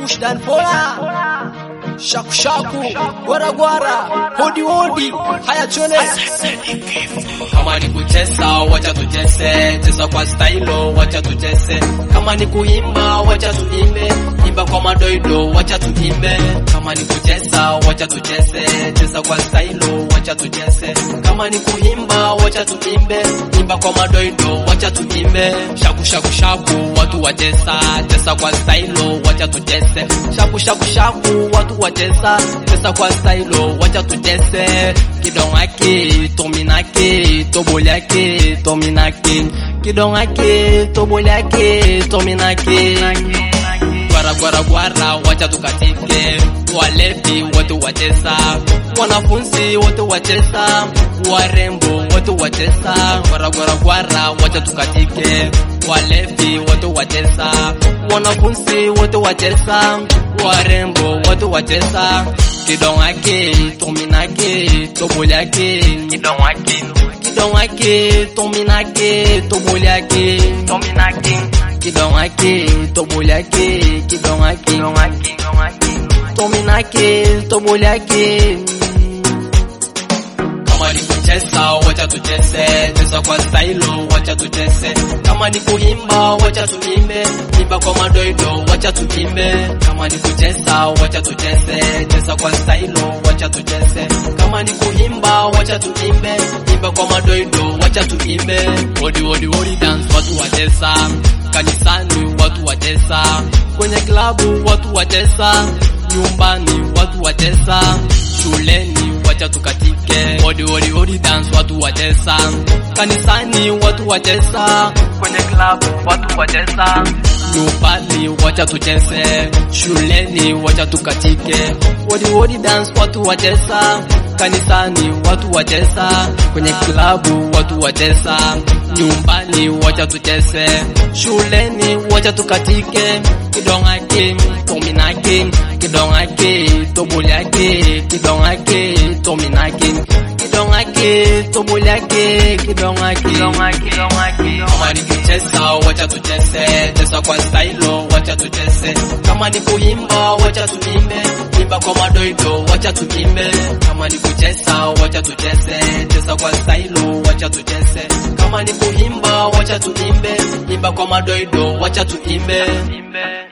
Bushdan Pola Shaku shaku Gwara gwara Hodi hodi Haya chole Kama ni kucheza wacha tucheze, cheza kwa stailo wacha tucheze. Kama ni kuimba wacha tuimbe, imba kwa madoido wacha tuimbe. Kama ni kucheza wacha tucheze, cheza kwa stailo wacha tucheze. Kama ni kuimba wacha tuimbe, imba kwa madoido wacha tuimbe. Shaku shaku shaku watu wacheza, cheza kwa stailo wacha tucheze. Shaku shaku shaku watu wacheza, cheza kwa stailo wacha tucheze. Kidongake, tominake, tobolyake, tominake. Kidongake, tobolyake, tominake. Gwara gwara gwara wacha tukatike, walevi wote wacheza, wanafunzi wote wacheza, warembo wote wacheza. Gwara gwara gwara wacha tukatike, walevi wote wacheza, wanafunzi wote wacheza, warembo wote wacheza. Kidongake, tominake, tobolyake, kidongake, kidongake, tominake, tobolyake, tominake kidongake tobolyake kidongake tominake tobolyake kama ni kucheza wacha tucheze, cheza kwa stailo wacha tucheze. Kama ni kuimba wacha tuimbe, imba kwa madoido wacha tuimbe. Kama ni kucheza wacha tucheze, cheza kwa stailo wacha tucheze. Kama ni kuimba wacha tuimbe, imba kwa madoido wacha tuimbe. Odi odi odi dance watu wacheza, kanisani watu wacheza, kwenye klabu watu wacheza, nyumbani watu wacheza, shuleni wacha tukatike. Odi odi odi dance watu wacheza, kanisani watu wacheza, kwenye klabu watu wacheza, nyumbani wacha tucheze, shuleni wacha tukatike. Odi odi dance watu wacheza, kanisani watu wacheza, kwenye klabu watu wacheza, nyumbani wacha tucheze, shuleni wacha tukatike. Kidongake, tominake, kidongake, tobolyake, kidongake, tominake, kidongake, tobolyake, kidongake, kidongake. Kama ni kucheza wacha tucheze, cheza kwa stailo wacha tucheze. Kama ni kuimba wacha tuimbe, imba kwa madoido wacha tuimbe. Kama ni kucheza wacha tucheze, cheza kwa stailo wacha tucheze. Kama ni kuimba wacha tuimbe, imba kwa madoido wacha tuimbe.